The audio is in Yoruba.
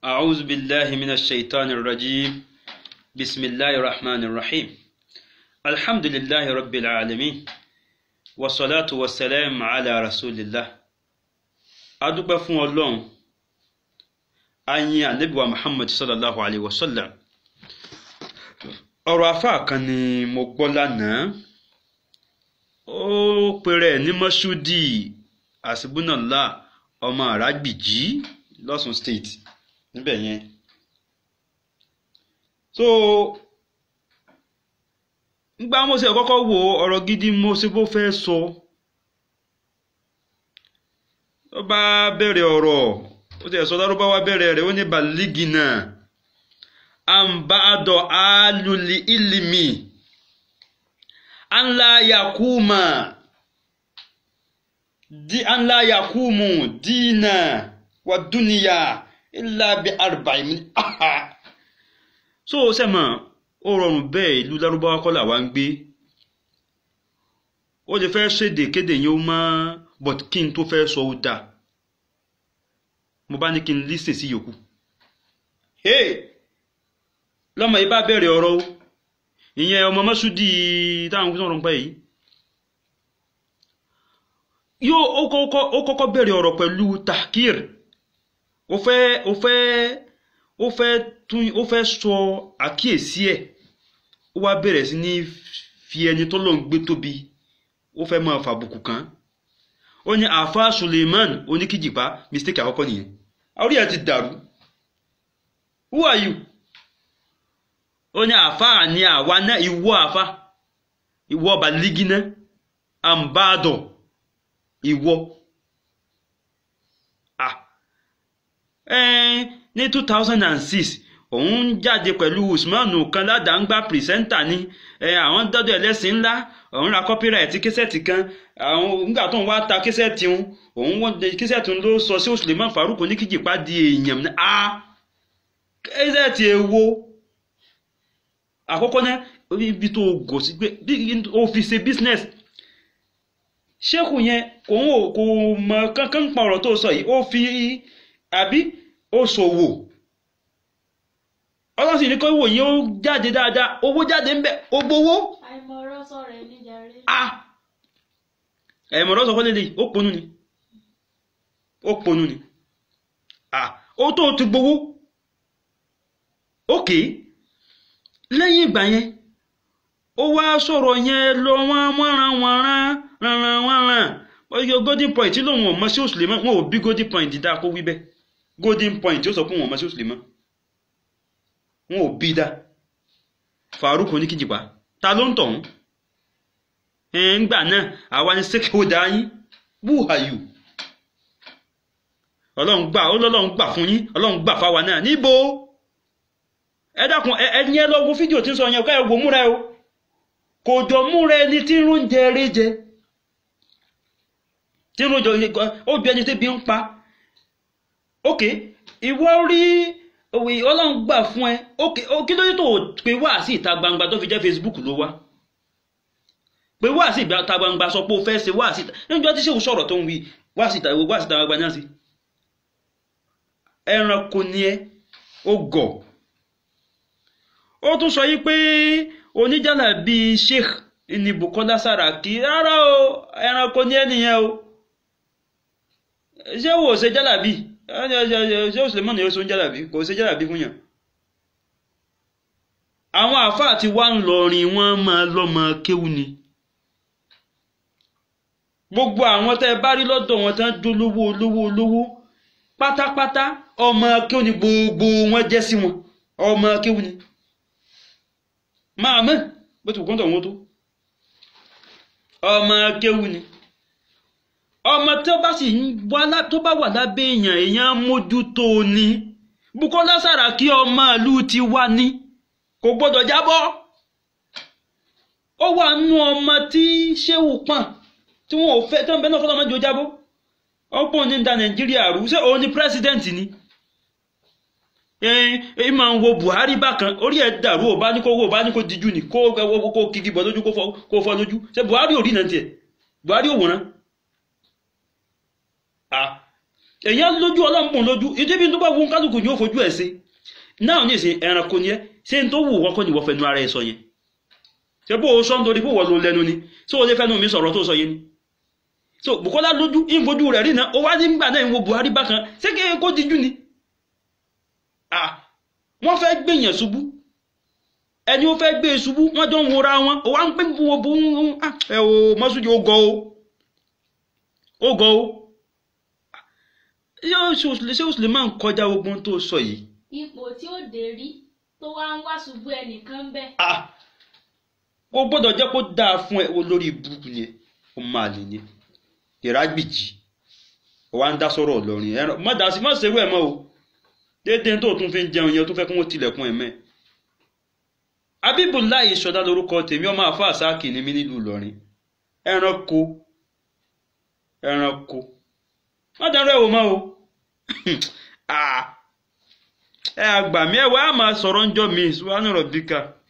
أعوذ بالله من الشيطان الرجيم بسم الله الرحمن الرحيم الحمد لله رب العالمين والصلاة والسلام على رسول الله adúpẹ́ fún ọlọ́run ayin anabiwa muhammad sallallahu alayhi wa sallam ọ̀rọ̀ afá kan ni mo gbọ́ lánàá ó pèrè ní mọ́ṣúdì àsìbúnàlá ọmọ àràgbìjí lọ́sùn state níbẹ̀ yẹn so ngbà mo ṣe kọ́kọ́ wo ọ̀rọ̀ gidi mo ṣe bó fẹ́ sọ ó bá bẹ̀rẹ̀ ọ̀rọ̀ ó ti ẹ̀sọ́ lárúbáwá bẹ̀rẹ̀ rẹ̀ ó ní baligina àǹbàdọ̀ alùlì ìlìmì anla yakuma di anla yakumu dina wa duniya illa bi arba'in min aha so sẹ́mọ̀ ó rọrùn bẹ́ẹ̀ ìlú lárúbáwá kọ́ làwa ń gbé ó lè fẹ́ ṣèdè kéde yẹn ó máa but kí n tó fẹ́ sọ ó dáa mo bá ní kí n lísè sí yòókù hey lọ́mọ yìí bá bẹ̀rẹ̀ ọ̀rọ̀ o ìyẹn ọmọ mọ́súdì táwọn kúrò ń pẹ́ yìí yóò ó kọ́kọ́ bẹ̀rẹ̀ ọ̀rọ̀ pẹ̀lú tahkir ó fẹ́ ó fẹ́ ó fẹ́ tún ó fẹ́ sọ àkíyèsí ẹ̀ ó wá bẹ̀rẹ̀ sí ní fi ẹni tó lọ́n gbé tóbi ó fẹ́ máa fàbùkù kàn ó ní àfa Suleiman oníkìjìpá mistake àkọ́kọ́ nìyẹn orí ẹ̀ ti dàrú who are you ó ní àfa ní àwa náà ìwọ àfa ìwọ baligina àǹbàdọ̀ ìwọ ah ní two thousand and six òun jáde pẹ̀lú Usmanu kan ládàńgbà pìrìsẹ́ńtà ni àwọn dọ́dọ̀ ẹlẹ́sìn ńlá òun ra kọ́píráìtì késẹ́ẹ̀tì kan àwọn nígbà tó ń wá ta késẹ́ẹ̀tì ń òun wọ́n késẹ́ẹ̀tì ń ló sọ sí Suleiman Farouk oníkìjìpá di èèyàn ní a késẹ́ẹ̀tì èwo àkọ́kọ́ náà ibi tó gò sí pé ó fi ṣe business ṣéèkù yẹn kò ń wò kò mọ kankan pa ọ̀rọ̀ tó sọ yìí ó fi àbí ó ṣòwò ọlọ́run sì ní kó wò yín ó jáde dáadáa owó jáde ń bẹ̀ ó gbowó. àìmọ̀rọ̀ sọ̀rọ̀ ẹ̀ níjàre. a ẹ̀mọ̀rọ̀ sọ fọ́lẹ́lẹ̀ ó ponú ni ó ponú ni a ó tó ti gbowó ókè lẹ́yìn ìgbà yẹn ó wá sọ̀rọ̀ yẹn lọ wọ́n wọ́nran wọ́nran ranran wọ́nran ọyọ golden point tí lòun ò mọ sí òṣèlú mọ́ wọn ò bí golden point dáa kó wí bẹ́ẹ̀ golden point tí ó sọ pé wọn ò mọ sí òṣèlú mọ́ wọn ò bí dá Farouk oníkìjìpá ta ló ń tọ̀hún ńgbà náà àwa ni stakeholder yín who are you ọlọ́run gbà ọlọ́run gbà fún yín ọlọ́run gbà fáwa náà níbo ẹ dákun ẹ ní ẹ lọ wo fídíò tí ń sọ yẹn ká ẹ wò múra ẹ o kò jọ múra ẹni tí ń jẹ eré jẹ tí ń jọ ó bí ẹni tí bí ń pa ok ìwọ rí òwe ọlọ́run gbà fún ẹ kí ló dé tó pé wá sí ìta gbangba tó fi jẹ́ Facebook ló wá pé wá sí ìta gbangba sọ pé ó fẹ́ ṣe wá sí ìta níjọ́ tí sèwú sọ̀rọ̀ tó ń wí wá sí ìta wá sí ìta gbangba náà sí ẹranko ni ẹ ó gọ̀ ó tún sọ yí pé oníjàlá bíi Sheikh ní Bukola Saraki rárá o ẹranko ni ẹ nìyẹn o ṣé wò ṣe jàlá bíi ṣé Suleiman yóò sún jálàbí kò sí jálàbí fún yàn àwọn àáfàá tí wá ń lọrin wọn máa lọmọ kéwú ni gbogbo àwọn tẹ́ bá rí lọ́dọ̀ wọn tán dolówó olówó olówó pátápátá ọmọ kéwú ni gbogbo wọn jẹ́ sí wọn ọmọ kéwú ni máa mọ̀ bó ti kúntọ̀ wọn tó ọmọ kéwú ni ọmọ tó bá sì tó bá wà lábẹ́ èèyàn èèyàn mójútó ni Bukola Saraki ọmọ ìlú ti wá ní kò gbọdọ̀ jábọ́ ó wà nú ọmọ tí Ṣéwù pọ̀n tí wọn ò fẹ́ tó ń bẹ náà fọlọ́mọ jò jábọ́ ọ̀pọ̀ ní da Nàìjíríà rú ṣé òun ni pírẹsidẹ́ǹtì ni ẹ máa ń wo Buhari bákan orí ẹ̀ dàrú ò bá ní kó wò bá ní kó dijú ni kó kó kigi bọ̀ lójú kó fọ́ lójú ṣé Buhari ò rí náà tiẹ̀ Buhari ò wòran èèyàn lójú ọlọ́mbùn lójú ìdíbi tó bá wù kálukú ni ó fojú ẹ̀ sí náà ní ìsìn ẹranko ni ẹ ṣé n tó wù wọ́n kọ́ ni wọ́n fẹnu ara ẹ sọ yẹn ṣé bó o sọ nítorí bó wọ́n lo lẹ́nu ni ṣé o lè fẹ́nu mi sọ̀rọ̀ tó sọ yẹn ni so Bukola lójú ìfojú rẹ̀ rí náà ó wá nígbà náà ìwo Buhari bákan ṣé kí kó dijú ni ah wọ́n fẹ́ gbèyàn ṣubú ẹni ó fẹ́ gbé e ṣubú wọ́n jọ ń wora wọn ó wá ń pè fún wọn bó ń ẹ o Masudi ó gọ o ó gọ o ṣé o sì lè máa ń kọjá ogun tó sọ yìí ipò tí ó dé rí tó wá ń wá ṣubú ẹnìkan bẹ́ẹ̀. ah kò gbọ́dọ̀ jẹ́ kó dáa fún ẹ olórí burúkú ni ó máa lè ní ìrágbìjì ó wá ń dá sọ̀rọ̀ Ìlọrin ẹran má dá sí má ṣerú ẹ̀ mọ́ o déédéé tó tún fi ń jẹun yẹn tó fẹ́ kí wọ́n tilẹ̀kùn ẹ̀ mẹ́ Abíbùláì Ṣọ̀dá lórúkọ tèmi ọmọ àfa àsáàkì ni mí nílùú Ìlọrin ẹranko ẹranko má dárò ẹ̀ wò mọ́ o ẹ àgbà mi ẹ wá máa sọ̀rọ̀ ń jọ mi ìṣúwánú rọ̀ bíkà.